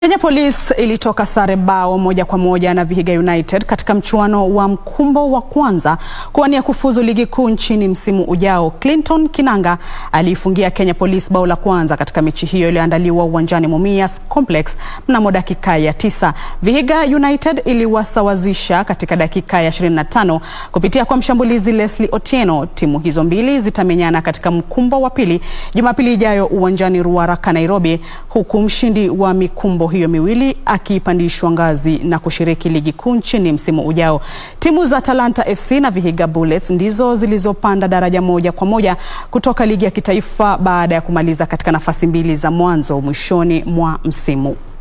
Kenya Police ilitoka sare bao moja kwa moja na Vihiga United katika mchuano wa mkumbo wa kwanza kuwania kufuzu ligi kuu nchini msimu ujao. Clinton Kinanga aliifungia Kenya Police bao la kwanza katika mechi hiyo iliyoandaliwa uwanjani Mumias Complex mnamo dakika ya tisa. Vihiga United iliwasawazisha katika dakika ya 25 kupitia kwa mshambulizi Leslie Otieno. Timu hizo mbili zitamenyana katika mkumbo wa pili Jumapili ijayo uwanjani Ruaraka, Nairobi, huku mshindi wa mikumbo hiyo miwili akipandishwa ngazi na kushiriki ligi kuu nchini msimu ujao. Timu za Talanta FC na Vihiga Bullets ndizo zilizopanda daraja moja kwa moja kutoka ligi ya kitaifa baada ya kumaliza katika nafasi mbili za mwanzo mwishoni mwa msimu.